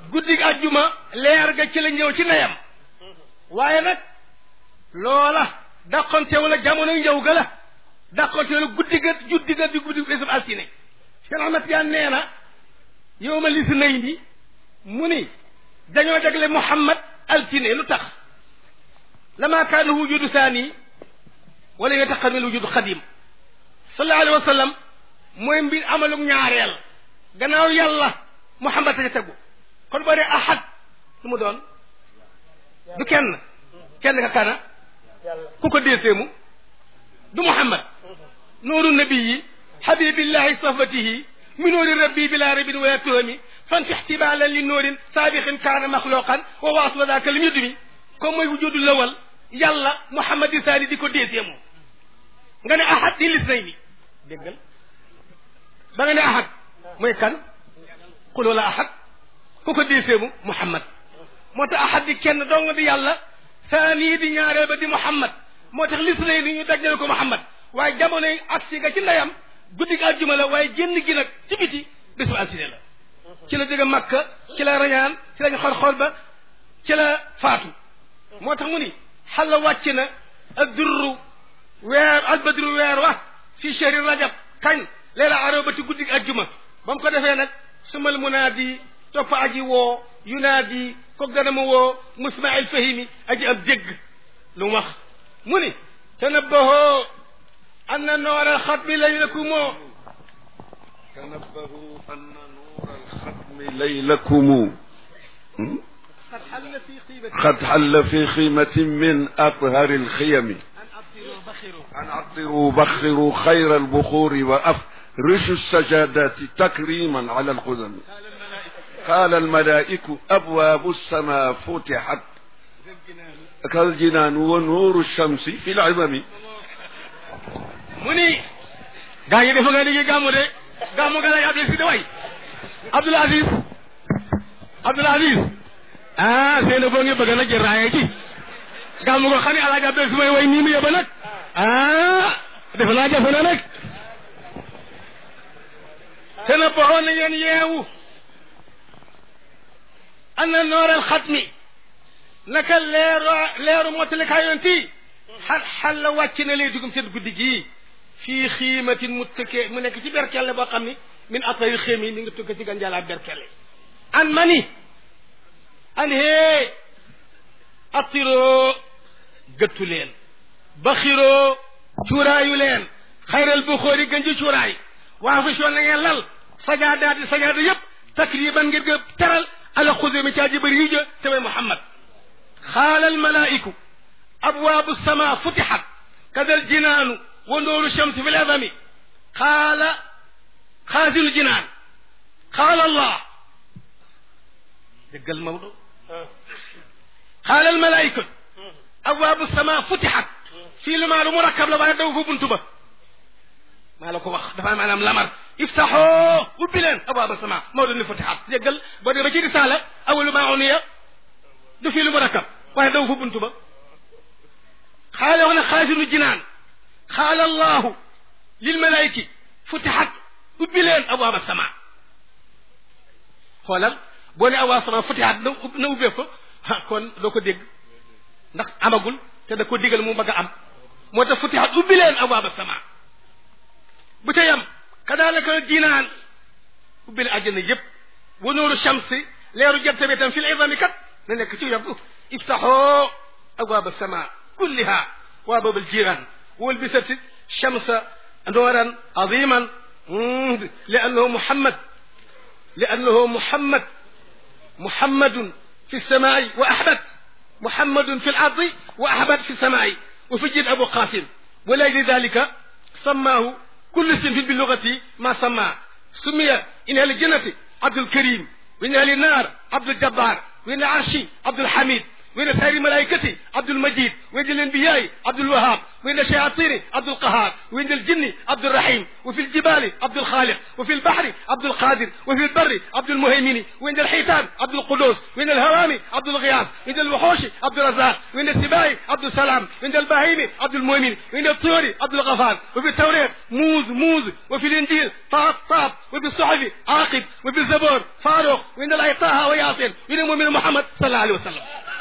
guddig ajjuma leer ga ci la ñëw ci ndeyam waaye nag loola dàqonte wala jamono ñëw ga la dàqonte wala guddi ga juddi ga di guddi bésub altine Cheikh Ahmad Tijaan nee na yow ma lisi nay ni mu ni dañoo jagle Muhammad altine lu tax lama kaana wujudu saani wala yataqamil wujudu xadim sallallahu alayhi wa sallam mooy mbir amalug ñaareel gannaaw yàlla Muhammad ta tegu kon boo dee ahad lu mu doon du kenn kenn ka kana ku ko déeseemu du Muhammad nuuru nabiyi habibillahi safatihi min nuuri rabbi bila rabin wala tuhami fanti ixtibalan li nuurin saabixin kaana maxluqan wa waaswa daaka lim yudumi comme mooy wujudu lawal yàlla Muhammad di saani di ko déeseemu nga ne ahad di lis nay ni déggal ba nga ne ahad mooy kan xul wala ahad ku ko déeseemu Muhammad moo tax ahad di kenn dong di yàlla saani di ñaareel ba di Muhammad moo tax lis nay ni ñu dajale ko Muhammad waaye jamono yi agsi ga ci ndeyam guddi ga àjjuma la waaye génn gi nag ci biti bésu altine la ci la jóge Makka ci la rañaan ci lañ xor xor ba ci la faatu moo tax mu ni xalla wàcc na ak durru weer albadru weer wa fi shahri rajab kañ leela aroo ba ci guddi gi àjjuma ba mu ko defee nag sumal munaadi topp aji woo yunaadi ko gën a ma woo musmail fahimi aji ab dégg lu mu wax mu ni tanabbahoo anna noor alxatmi laylakumoo تنبهوا أن نور الختم ليلكم قد حل في خيبة قد حل في خيمة من أطهر الخيم أن أبصروا بخروا أن عطروا بخروا خير البخور وأفرشوا السجادات تكريما على القدم قال الملائكة قال الملائك أبواب السماء فتحت ذا الجنان كالجنان ونور الشمس في العمم mu ni gaa ngi defa nga liggéey gàmmu de gàmmu ga lay Abdul si de way Abdul Aziz Abdul Aziz ah seena boo ngi bëgg nag jël raaye ci gàmmu ko xam ne alaaji Abdul su may way nii mu yóbba nag ah defe naa jafe na nag te na boxoon na ngeen yeewu ana nooral xatmi naka leeru leeru mottalikaa yoon tii xal xal la wàcc na lay dugum seen guddi gii fii xiimatin mu tëkkee mu nekk ci berkelle boo xam ni min atayil xéem yi mi ngi tukka ci ganjaalaa berkelle an mani an hee attiroo gëttu leen baxiroo cuuraayu leen xayral bu xóori gën ji cuuraay waa fa soon na ngeen lal sajaadaati sajaada yëpp takriban ngir nga teral ala xudumi caa ji bëri yi jë te may Muhammad xaalal malaa'iku أبواب السماء فتحت كذا الجنان ونور الشمس في الأذم قال خازن الجنان قال الله دق الموضوع قال الملائكة أبواب السماء فتحت في لما مركب لما يدعو في بنتبه ما لك وخ دفع معنا لمر افتحوا وبلين أبواب السماء موضوع فتحت دقل بدي بجي رسالة أول ما عنية دو في المركب ويدعو في بنتبه قال هنا خازن الجنان قال الله للملائكة فتحت وبلين أبواب السماء xoolal boo ne awaa sama futihaat na na ubbee ko kon doo ko dégg ndax amagul te da ko digal mu bëgg a am moo tax futihaat ubbi leen abwaaba sama bu ca yam kadaalika jinaan ubbi leen àjjana yëpp wa nooru shamsi leeru jant bi tam fil izami kat na nekk ci yokku iftaxoo abwaaba sama kulliha waa baabal jiraan walbisat shamsa nooran aziman li annahu muhammad لأنه محمد محمد في السماء وأحمد محمد في الأرض وأحمد في السماء وفي جد أبو قاسم ولأجل ذلك سماه كل اسم باللغة ما سمى سمي إن أهل الجنة عبد الكريم وإن أهل النار عبد الجبار وإن عرشي عبد الحميد وين سائر الملائكة عبد المجيد وين الأنبياء عبد الوهاب وين الشياطين عبد القهار وين الجن عبد الرحيم وفي الجبال عبد الخالق وفي البحر عبد القادر وفي البر عبد المهيمن وين الحيتان عبد القدوس وين الهوام عبد الغياث وين الوحوش عبد الرزاق وين السباع عبد السلام وين البهيم عبد المؤمن وين الطيور عبد الغفار وفي التوراة موز موز وفي الإنجيل طاب طاب وفي الصحف عاقب وفي الزبور فاروق وين الأيطاها وياسين وين المؤمن محمد صلى الله عليه وسلم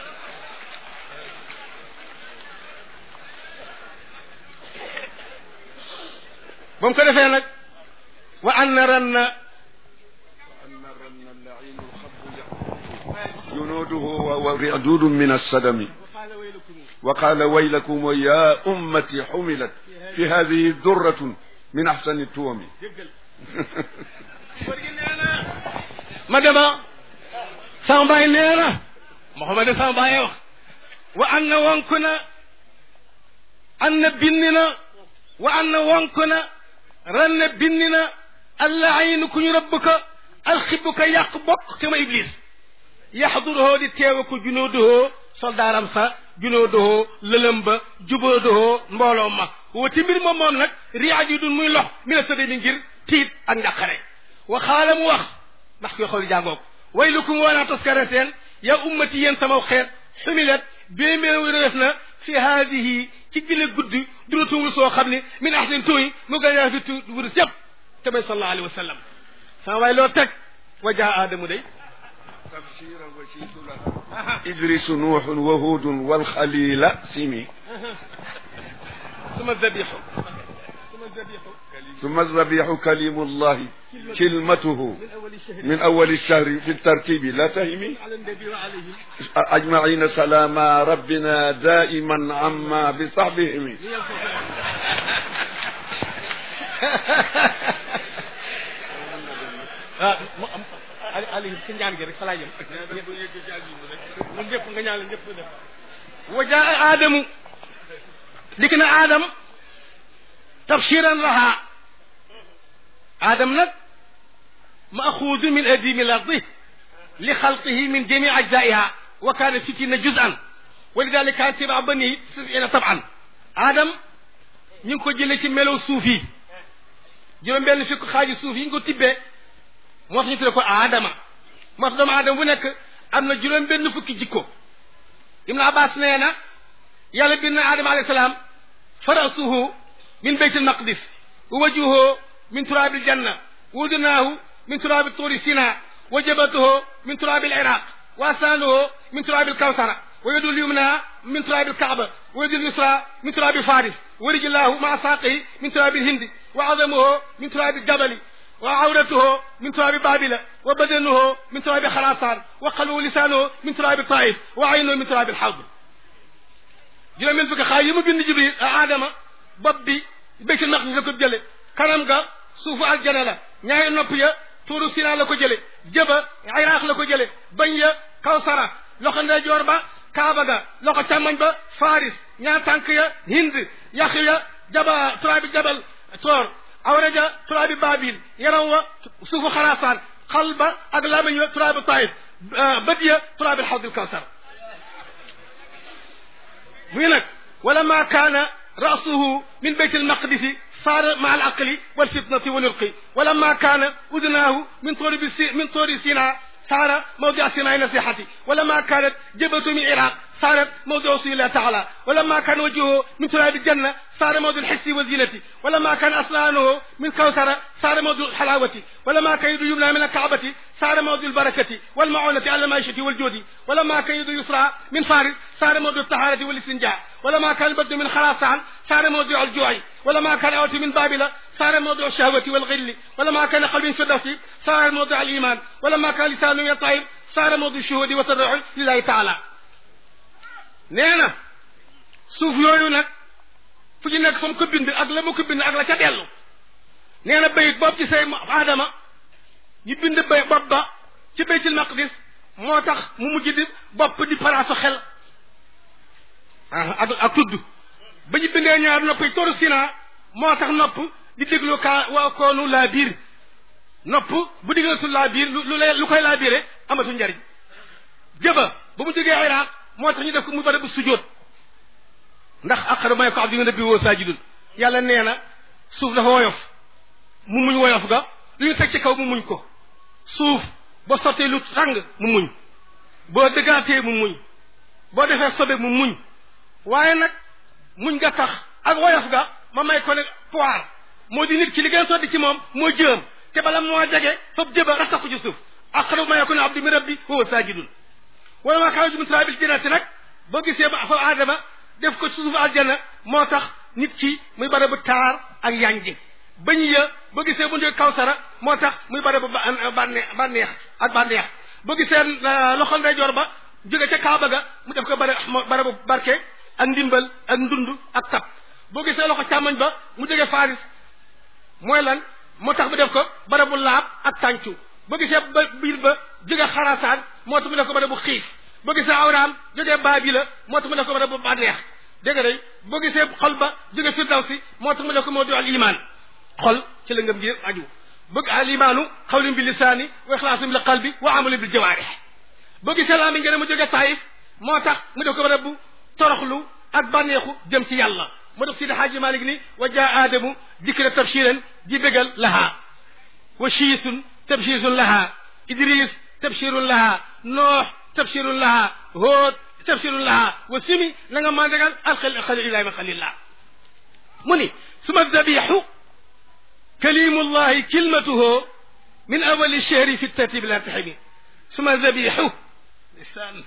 ba mu ko defee nag wa anna ranna وأن الرن اللعين الخب جنوده ورعدود من السدم وقال ويلكم يا أمتي حملت في هذه درة من أحسن التوم ma dema sama baay nee na Muhammad sama baay wax wa anna wonku na anna binni na wa anna wonku na ranna binni na allah aynu ku ñu rëbb ko alxibbu ko yàq bokk te ma iblis yaxduruhoo di teewe ko junooduhoo soldaaram sa junooduhoo lëlëm ba jubooduhoo mbooloo ma wati mbir moom moom nag riyaaj yi dun muy lox mi la sëdda mi ngir tiit ak njàqare wa xaala mu wax ndax koy xool jàngoo ko waylukum woonaa toskare seen ya ummati yéen sama xeet xumilat bee meew rees na fi haadihi ci gile guddi duratungul soo xam ne min ahsin tuuy mu gën a fi tu wurus yëpp te may sallallahu alayhi wa sallam sama waay loo teg wa jaa aadamu day تبشيرا وشيت لها إدريس نوح وهود والخليل سمي suma zabixu suma zabixu ثم الذبيح كليم الله كلمته min awali shahri من أول الشهر في الترتيب لا تهمي ala nabi wa alayhim أجمعين سلام ربنا دائما عما بصحبهم ah mu am ali ali ci ñaan gi rek fa laa jëm ñun ñëpp nga ñaan la ñëpp def wa jaa aadamu dikk na aadam tabshiran laha aadam nag maaxuudu min adimi lardi li xalqihi min jami ajzaiha wa kaana sittina juz'an wa lidalika kaana tibaa bani sabina taban aadam ñu ngi ko jëlee ci melow suuf yi juróom benn fukk xaaji suuf yi ñu ko tibbee moo tax ñu tuddee ko aadama moo tax doomu aadama bu nekk am na juróom benn fukki jikko ibnu abbas nee na yàlla bind na aadama alayhi salaam farasuhu min beyt almaqdis wa wajuhu min turabi aljanna wa udunaahu min turabi turi sina wa jabatuhu min turabi aliraq wa asanuhu min turabi alkawsara wa yadu lyumna min turabi alkaaba wa yadu lyusra min turabi faris wa rijlahu maa saaqihi min turabi alhindi wa adamuhu min turabi aljabali وعورته من تراب بابل وبدنه من تراب خراسان وقلبه لسانه من تراب الطائف وعينه من تراب الحوض juróom benn fukki xaaj yi mu bind jibril aadama bopp bi béytul maqdis la ko jële kanam ga suufu aljana la ñaari nopp ya tuuru sina la ko jële jëba iraq la ko jële bañ ya kawsara loxo ndeyjoor ba kaaba ga loxo càmmoñ ba faris ñaar tànk ya hind yax ya jaba turaabi jabal toor awraja turaabi baabil yaram wa suufu xaraasaan xal ba ak lamañ wa turaabi taif bët ya turaabi alxawdil kawsar muy nag wala ma kaana rasuhu min bayt almaqdisi صار مع العقل والفطنة والرق ولما كان أذناه من طور من طور سيناء صار موضع سماع نصيحتي ولما كانت جبهته من العراق صارت موضع وصول الله تعالى ولما كان وجهه من تراب الجنة صار موضع الحس والزينة ولما كان أسنانه من كوثر صار موضع الحلاوة ولما كان يد يمنى من الكعبة صار موضع البركة والمعونة على المعيشة والجود ولما كان يد يسرى من فارس صار موضع الطهارة والاستنجاء ولما كان البد من خراسان صار موضع الجوع ولما كان أوت من بابل صار موضع الشهوة والغل ولما كان قلب فردوسي صار موضع الإيمان ولما كان لسانه يطير صار موضع الشهود والتضرع لله تعالى nee na suuf yooyu nag fu ci nekk fa mu ko bind ak la mu ko bind ak la ca dellu nee na bayit boobu ci say aadama ñu bind bay bopp ba ci baytil maqdis moo tax mu mujj di bopp di palaasu xel ak ak tudd ba ñu bindee ñaar nopp yi toru sina moo tax nopp di déglu kaa waa koonu laa biir nopp bu digal su laa biir lu lu lu koy laa biire amatu njariñ jëba ba mu jógee iraq moo tax ñu def ko muy barabu sujjóot ndax aqrabu ma yakunu abdu min rabbihi wa huwa saajidun yàlla nee na suuf dafa woyof mu muñ woyof ga lu ñu teg ci kaw mu muñ ko suuf boo sottee lu tàng mu muñ boo dëggaatee mu muñ boo defee sobe mu muñ waaye nag muñ nga tax ak woyof ga ma may ko ne poir moo di nit ki li gën a soddi ci moom moo jëm te bala moo jege foofu jëba rastax ko ci suuf aqrabu ma yakunu abdu min rabbi wa huwa saajidun wala maa xaw min saabil jannati nag boo gisee ba fa aadama def ko ci suufu aljanna moo tax nit ki muy bare bu taar ak yanji bañ ya boo gisee bu ndee kawsara moo tax muy bare bu bànneex bànneex ak bànneex boo gisee loxol ndeyjoor ba jóge ca kaaba ga mu def ko bare bare bu barke ak ndimbal ak ndund ak tab boo gisee loxo càmmoñ ba mu jóge faris mooy lan moo tax mu def ko bare bu laab ak tàncu boo gisee ba biir ba jóge xarasaan moo tax mu def ko bare bu xiif boo gisee awraam jógee baabi la moo tax mu def ko bare bu bànneex dégg nga day boo gisee xol ba jóge firdawsi moo tax mu def ko moo di al iman xol ci la ngëm gi aju bëgg al imaanu xawlin bi lisaani wa ixlaasun bil qalbi wa amalin bil jawaarih boo gisee laa mi ngeen mu jóge taayif moo tax mu def ko bare bu toroxlu ak bànneexu jëm ci yàlla moo def sidi xaaji malik ni wa jaa aadamu dikra tabshiran di bégal lahaa wa shiisun tabshisun lahaa idris tabshirun lahaa noox tabshirun lahaa hóot tabshirun lahaa wa simi na nga mandagal alxal xalil ibrahima xalillah mu ni suma dabixu kalimullahi kilmatuhu min awali chehri fi tartibi la taximi suma dabixu lisaan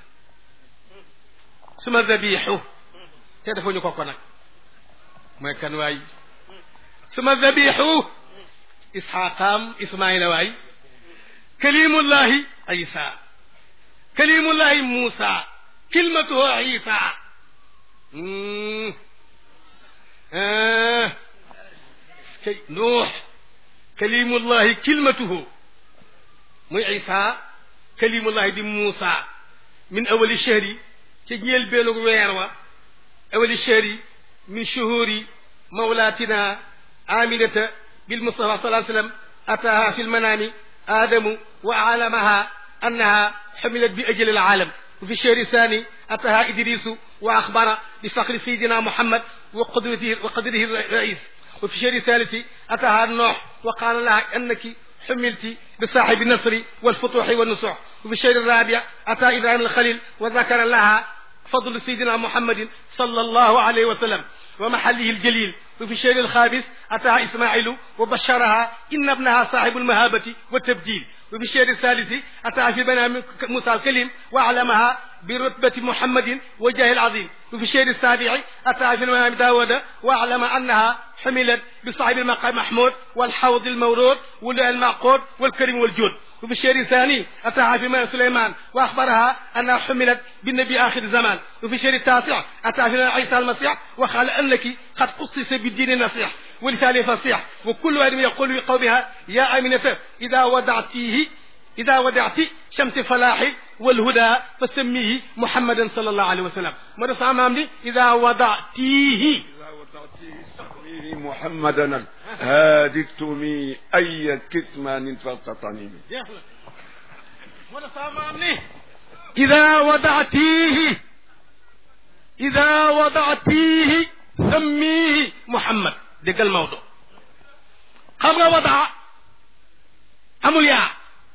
suma dabixu te dafa ñu ko ko nag mooy kan waay suma dabixu isxaqaam ismaila waay kalimullahi isa kalimullahi muusa kilmatuhu isa kay nuux kalimullahi kilmatuhu muy isa kalimullahi di muusa min awali chehri ca ñeel beenu weer wa awali chehri min shuhuri mawlatina aminata بالمصطفى صلى الله عليه وسلم أتاها في المنام آدم وعلمها أنها حملت بأجل العالم وفي الشهر الثاني أتاها إدريس وأخبر بفقر سيدنا محمد وقدرته وقدره الرئيس وفي الشهر الثالث أتاها نوح وقال لها أنك حملت بصاحب النصر والفتوح والنصوح وفي الشهر الرابع أتى إبراهيم الخليل وذكر لها فضل سيدنا محمد صلى الله عليه وسلم ومحله الجليل وفي الشهر الخامس أتاها إسماعيل وبشرها إن ابنها صاحب المهابة والتبجيل وفي الشهر الثالث أتاها في بنام موسى الكليم وأعلمها برتبة محمد وجاه العظيم وفي الشهر السابع أتاها في المنام داود وأعلم أنها حملت بصاحب المقام محمود والحوض المورود واللؤلؤ المعقود والكريم والجود وفي الشهر الثاني أتاها في منام سليمان وأخبرها أنها حملت بالنبي آخر الزمان وفي الشهر التاسع أتاها في عيسى المسيح وقال أنك قد قصص بالدين النصيح ولسان فصيح وكل واحد يقول لقومها يا أمينة إذا ودعتيه إذا ودعت شمس فلاح والهدى فسميه محمدا صلى الله عليه وسلم مرة سامامني إذا ودعتيه إذا وضعتيه سميه محمدا هادي التمي أي كتمان فوق طنيم مرة سامامني إذا ودعتيه إذا وضعتيه سميه محمد déggal Maodo xam nga wadaa amul yaa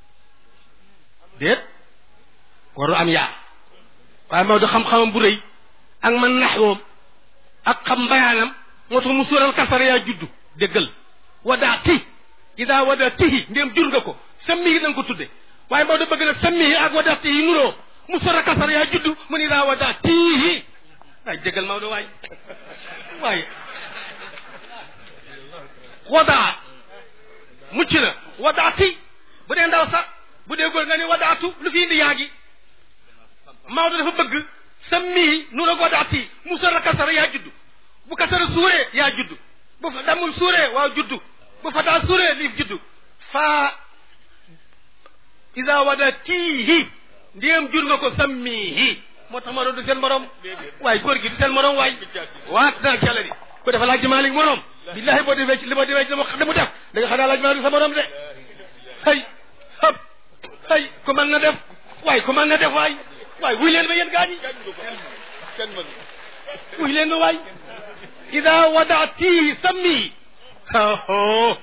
déet waru am yaa waaye Maodo xam-xamam bu rëy ak man naxwoom ak xam bayaanam moo tax mu suural kasara yaa juddu déggal wadaa ti ida wadaa tihi ndéem jur nga ko sammihi da nga ko tudde waaye Maodo bëgg na sammihi ak wadaa tihi nuroo mu suural kasara yaa juddu mu ne ida wadaa tihi waay déggal Maodo waay waaye wadaa mucc na wadaati bu dee ndaw sax bu dee góor nga ni wadaatu lu fi indi yaa gi Maodo dafa bëgg sa mii nu la wadaati mu sor a kasara yaa juddu bu kasara suuree yaa juddu bu fa damul suuree waaw juddu bu fa daa suuree liif juddu faa ida wadatihi ndiyam jur nga ko sammihi moo tax Maodo du seen morom waaye góor gi du seen morom waay waat naa ci yàlla di ko dafa laaj Maalik morom billahi boo defee ci li ma defee ci dama xam mu def da nga xam ne laaj maa du sa morom de hay hëp hay ku mën na def waay ku mën na def waay waay wuy leen ma yéen gaa ñi kenn mën wuy leen ma waay ida wadaatihi sammi oh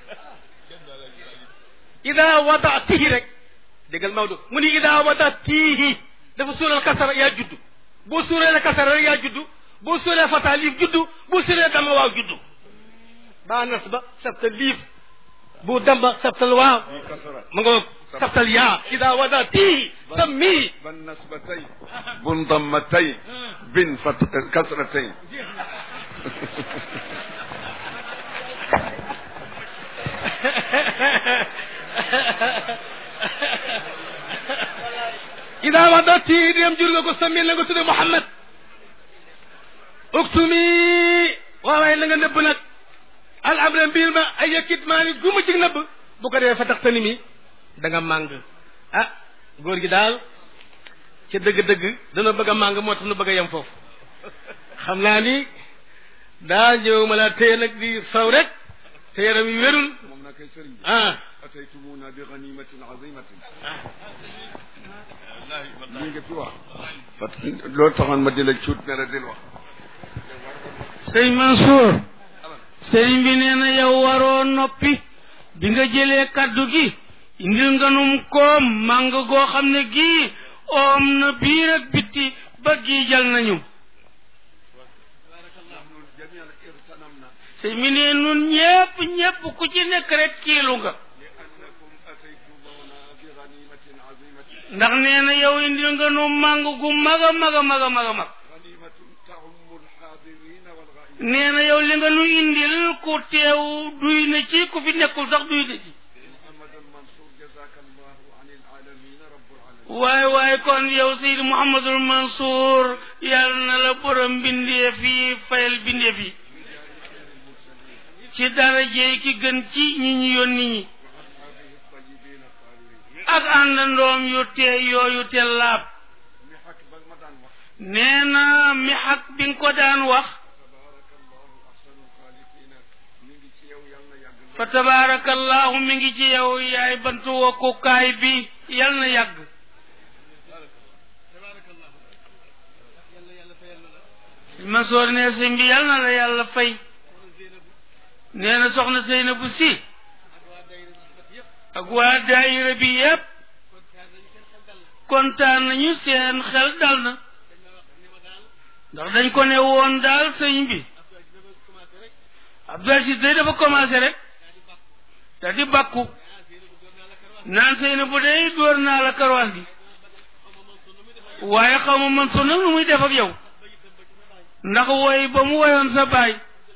ida wadaatihi rek déggal Maodo mu ni ida wadaatihi dafa suural kasara yaa juddu boo suuree kasara rek yaa juddu boo suuree fata liif juddu boo suuree dama waaw juddu baa nas ba sabta liif bu damba sabtal waaw ma nga sabtal yaa ida wadaatihi sammi ban nasbatay bun dammatay bin fat kasratay ida wadati dem jur nga ko sammi la nga tudde Muhammad uktumi waawaay la nga nëbb nag al amra mbir ma ay yëkkit maa ni guma ci nëbb bu ko defee fa tax tani mi da nga màng ah góor gi daal ca dëgg-dëgg dana bëgg a màng moo tax nu bëgg a yem foofu xam naa ni daa ñëw ma laa téye nag di saw rek te yaram yi wérul moom naa koy sëriñ bi ah ataytumuna bi ganimatin azimatin lii nga fi wax parce que loolu taxoon ma di la cuut ne la dil wax sëñ Mansour sëriñ bi nee na yow waroo noppi bi nga jëlee kaddu gi indil nga num koom màng goo xam ne gii oom na biir ak bitti ba gii jal nañu jamian irtanamna sëñ bi ne nun ñépp ñépp ku ci nekk rek kiilu nga li annakum ataytumuna bi ganimatin azimatin ndax nee na yow indil nga nu màng gu mag a mag a mag a mag a mag ganimatun taummu alxaadirina walghaibin nee na yow li nga nu indil ku teew duy na ci ku fi nekkul sax duy na ci محمد المنصور جزاك الله عن العالمين رب العالمين waaye waaye kon yow Seydi Mouhamadul Mansour yàlla na la borom bindeef yi fayal bindeef yi ci daraje ki gën ci ñi ñu yónni ñi وأصحابه الطيبين الطاهرين ak àndandoom yu tee yooyu te laab محك بالمدان وقت nee na mi xaq bi nga ko daan wax تبارك الله أحسن الخالقين من يو يلا يعقل fa tabaarakallahu mi ngi ci yow yaay bantu wokkukaay bi yal na yàgg Mansour ne sëñ bi yal na la yàlla fay nee na soxna Seynabu si ak waa daayira bi yépp kontaan nañu seen xel dal na ndax dañ ko ne woon daal sëñ bi Abdou Aziz day dafa commencé rek da di bàkku naan Seynabu day dóor naa la karwaas gi waaye xaw ma man su nag lu muy def ak yow ndax woy ba mu woyoon sa baay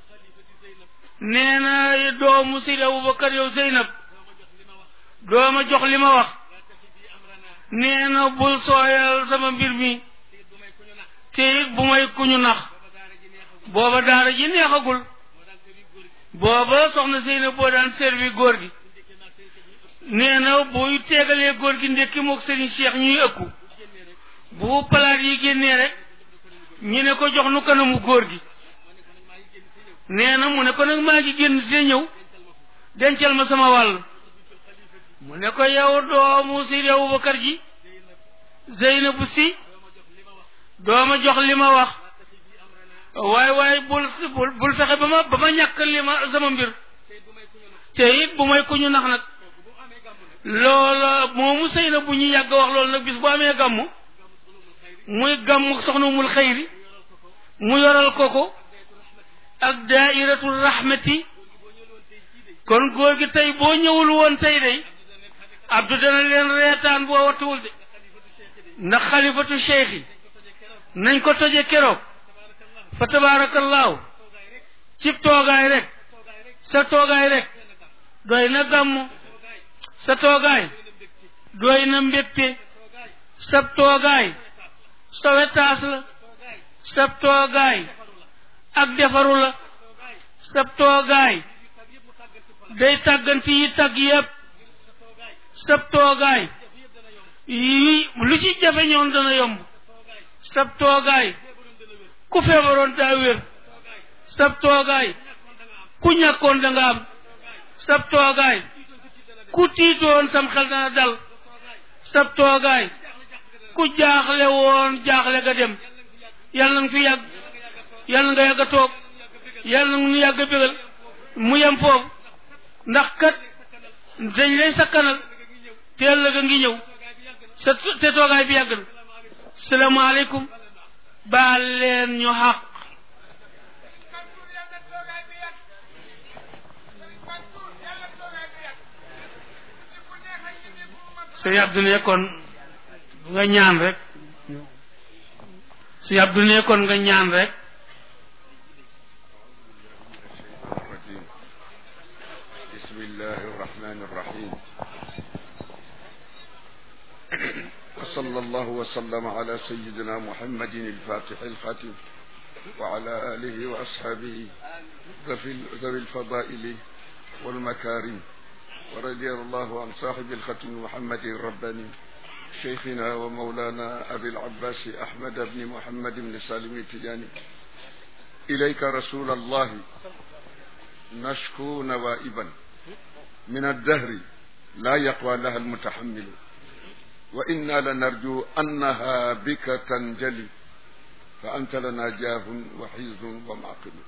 nee na doomu Seydi Abubakar yow Zeynab dooma jox li ma wax nee na bul sooyal sama mbir mi te it bu may kuñu nax booba daara ji neexagul booba soxna Zeynab boo daan servi góor gi nee na buy teegalee góor gi ndekki mook Serigne Cheikh ñuy ëkku bu palaat yi génnee rek ñu ne ko jox nu kanamu góor gi nee na mu ne ko nag maa ngi génn te ñëw dencal ma sama wàll mu ne ko yow doomu Seydi Abubakar ji Zeynabu si dooma jox li ma wax waaye waaye bul bul bul fexe ba ma ba ma ñàkk li ma sama mbir te it bu may ku ñu nax nag loola moomu Seynabu ñu yàgg wax loolu nag bis bu amee gàmmu muy gàmmu soxna mul xayri mu yoral ko ko ak daairatul rahmati kon góor gi tey boo ñëwul woon tey day abdu dana leen reetaan boo wattuwul de ndax xalifatu cheikh yi nañ ko toje keroog fa tabaarakallaahu cib toogaay rek sa toogaay rek doy na gàmmu sa toogaay doy na mbégte sa toogaay sa wetaas la sab toogaay ak defaru la sab toogaay day tàgganti yi tàgg yépp sab toogaay yi lu ci jafe ñoon dana yomb sab toogaay ku feebaroon daa wér sab toogaay ku ñàkkoon da nga am sab toogaay ku tiitoon sam xel dana dal sab toogaay ku jaaxle woon jaaxle ga dem yàlla nga fi yàgg yàlla nga yàgg a toog yàlla nga nu yàgg a bégal mu yem foofu ndax kat dañ lay sakkanal te ëllëg a ngi ñëw sa te toogaay bi yàgg na salaamaaleykum baal leen ñu xaq sëñ Abdou ne kon nga ñaan rek sëñ Abdou ne kon nga ñaan rek الرجيم بسم الله الرحمن الرحيم وصلى الله وسلم على سيدنا محمد الفاتح الخاتم وعلى آله وأصحابه ذوي الفضائل والمكارم ورضي الله عن صاحب الختم محمد الرباني شيخنا ومولانا أبي العباس أحمد بن محمد بن سالم التجاني إليك رسول الله نشكو نوائبا من الدهر لا يقوى لها المتحمل وإنا لنرجو أنها بك تنجلي فأنت لنا جاه وحيز ومعقل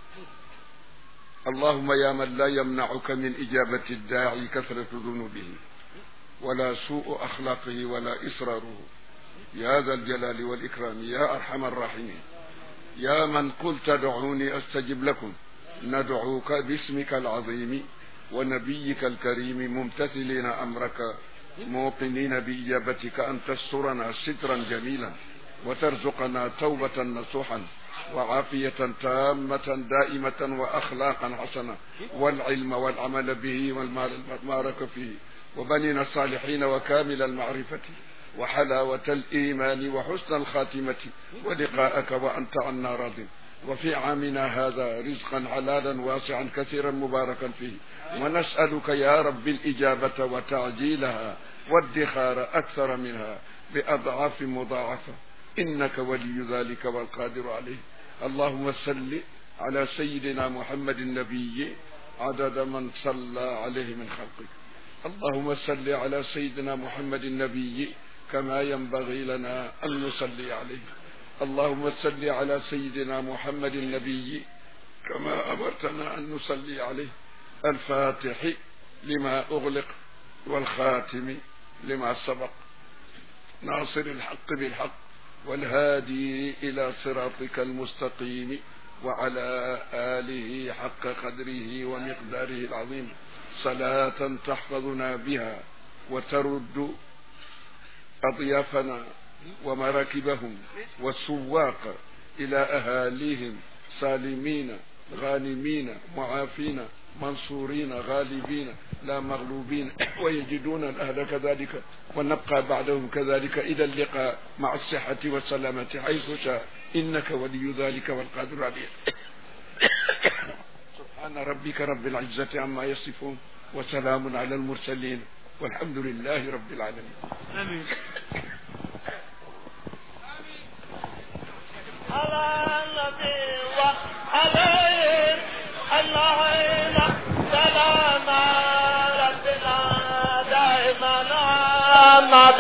اللهم يا من لا يمنعك من إجابة الداعي كثرة ذنوبه ولا سوء أخلاقه ولا إصراره يا ذا الجلال والإكرام يا أرحم الراحمين يا من قلت دعوني أستجب لكم ندعوك باسمك العظيم ونبيك الكريم ممتثلين أمرك موقنين بإجابتك أن تسترنا سترا جميلا وترزقنا توبة نصوحا وعافية تامة دائمة وأخلاقا حسنة والعلم والعمل به والمبارك فيه وبنينا الصالحين وكامل المعرفة وحلاوة الإيمان وحسن الخاتمة ولقاءك وأنت عنا راضٍ وفي عامنا هذا رزقا حلالا واسعا كثيرا مباركا فيه ونسألك يا رب الإجابة وتعجيلها والدخار أكثر منها بأضعاف مضاعفة إنك ولي ذلك والقادر عليه اللهم صل على سيدنا محمد النبي عدد من صلى عليه من خلقك اللهم صل على سيدنا محمد النبي كما ينبغي لنا أن نصلي عليه اللهم صل على سيدنا محمد النبي كما أمرتنا أن نصلي عليه الفاتح لما أغلق والخاتم لما سبق ناصر الحق بالحق والهادي إلى صراطك المستقيم وعلى آله حق قدره ومقداره العظيم صلاة تحفظنا بها وترد أضيافنا ومراكبهم والسواق إلى أهاليهم سالمين غانمين معافين منصورين غالبين لا مغلوبين ويجدون الأهل كذلك ونبقى بعدهم كذلك إلى اللقاء مع الصحة والسلامة حيث شاء إنك ولي ذلك والقادر عليه سبحان ربك رب العزة عما يصفون وسلام على المرسلين والحمد لله رب العالمين آمين على النبي وعليهم اللهم سلام ربنا دائما عام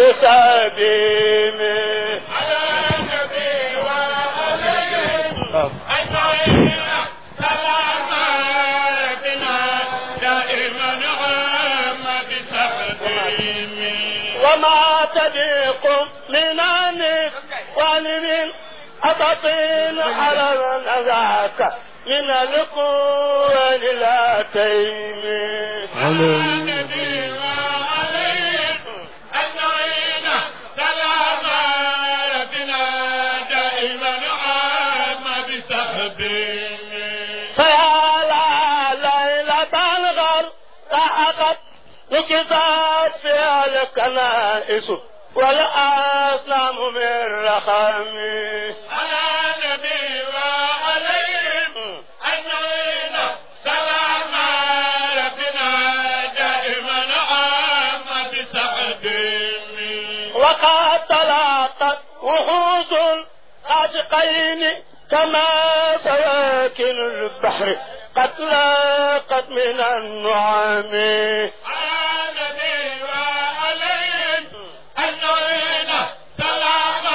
بسبيله على النبي وعليهم أجمعين سلام ربنا دائما عام بسبيله وما تليق من النسوان من أبطين على ذاك من القوة لا تيمي على النبي وعليه أجمعين سلام ربنا دائما عام بسحبه فيا لا ليلة الغر لحقت وكتاب فيها الكنائس والأصنام من رخمي على النبي وعليهم أجمعين سلام ربنا دائما عام بسعدهم وقد تلاقت وحوش العاشقين كما سواكن البحر قد لاقت من النعم على النبي وعليهم أجمعين سلام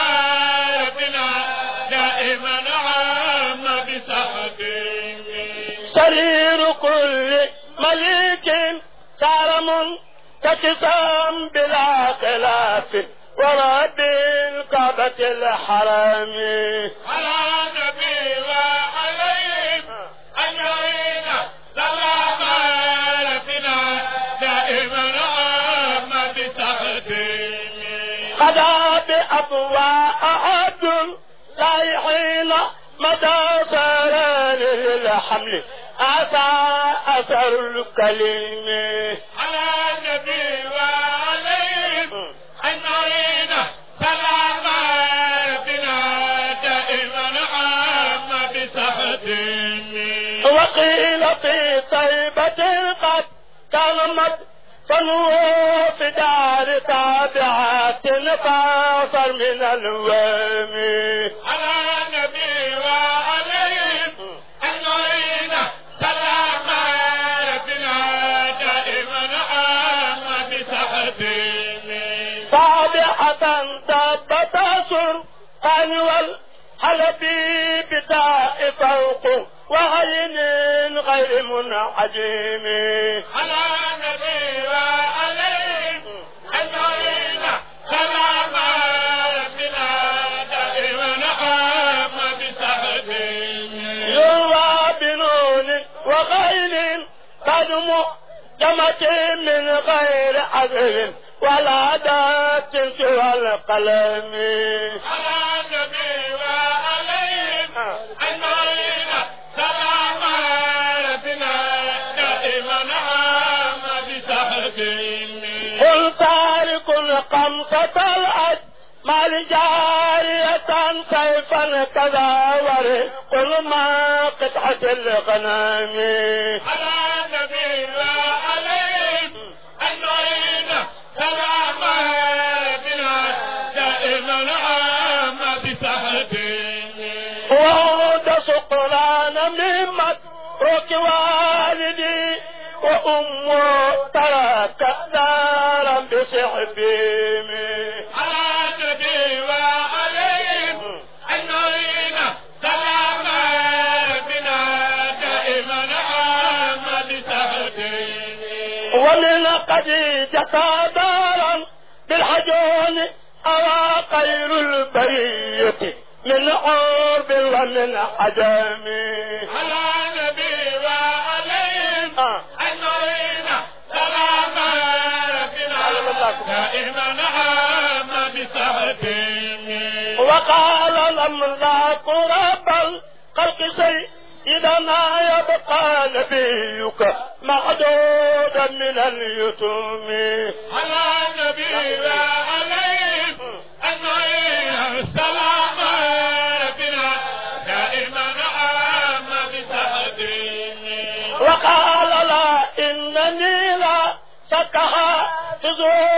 سرير كل مليك صار منتكسا بلا خلاف ورب الكعبة الحرام على نبي وعليهم أجمعين سلام ربنا دائما عام بتقديمه خدا بأبواء عبد رايحين مدى سران الحمل أسى أثر الكلمة على النبي وعليهم أجمعين سلام ربنا دائما عام بتقديمه وقيل في طيبة قد كلمت فنوه في دار تابعات فاصل من الوهم على النبي وعليهم أجمعين سلام ربنا دائما عام بتقديمه تابعة دابة سر والحلبي بداء فوق وعين غير منعجم على النبي وعليهم أجمعين سلام ربنا دائما عام بتقديمه يروى بنون وغير قدم جمة من غير عذر ولا دات سوى القلم على النبي وعليهم أجمعين سلام ربنا دائما عام بتقديمه قل تارك خمسة الأج مال جارية سيفا كذا ورق قل ما قطعة الغنم على النبي وعليهم أجمعين سلام ربنا دائما عام بتقديمه وعود سقران ممت روك والدي وأمه ترك دارا بسحبهم على النبي وعليهم أجمعين سلام ربنا دائما عام بتقديمه ومن خديجة دارا بالحجون أرى خير البرية من عرب ومن عجم على النبي وعليهم آه. أجمعين سلام ربنا دائما عام بتقديمه وقال الأملاك رب الخلق سيدنا يبقى نبيك معدودا من اليتوم على النبي وعليهم أجمعين سلام ربنا دائما عام بتقديمه وقال لا إنني لا شك حافظ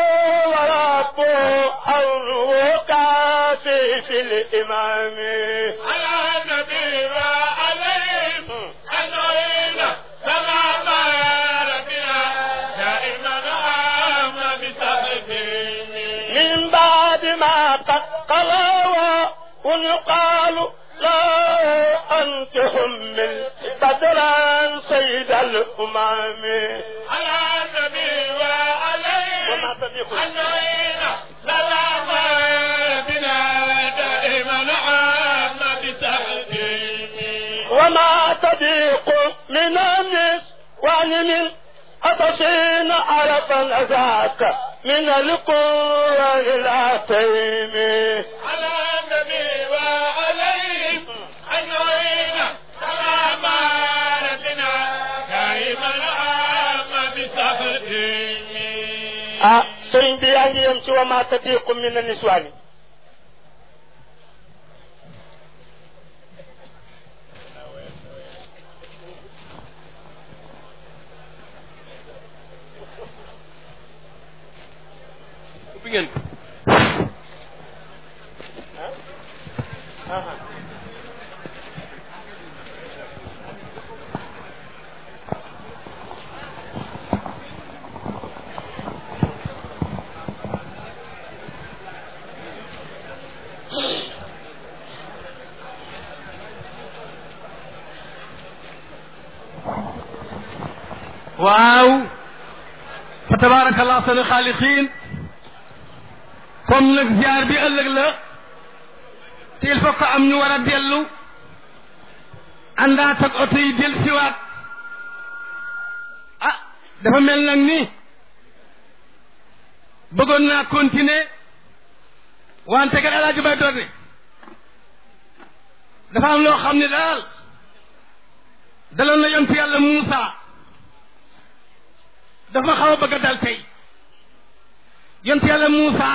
وربه أمره كافي في الإمام على النبي وعليهم أجمعين سلام ربنا دائما عام بتقديمه من بعد ما قد قلوا ويقال لا أنت حمل بدرا سيد الأمم على النبي وعليهم وما تضيق أجمعين سلام ربنا دائما عام بتقديمه وما تضيق من النسوان من أتصين عرفا ذاك من القوة العتيم على النبي وعليهم أجمعين سلام ربنا دائما عام بتقديمه ah sëriñ bi yaa ngi yem ci wa ma tadiqu min niswaani ubbi ngeen ko waaw fa tabaarakallah sunu xaaliqiin comme nag ziar bi ëllëg la te il faut que am ñu war a dellu àndaat ak oto yi del siwaat ah dafa mel nag ni bëggoon naa continuer wante kat alaaji bay doon ne dafa am loo xam ne daal daloon na yontu yàlla Muusa dafa xaw a bëgg a dal tey yontu yàlla Muusa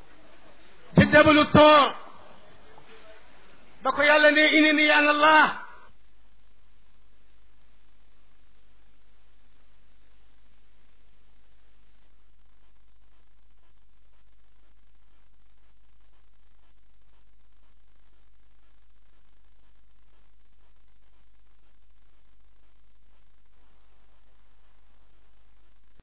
ci jabalu toor ba ko yàlla ne ini ni yaan allah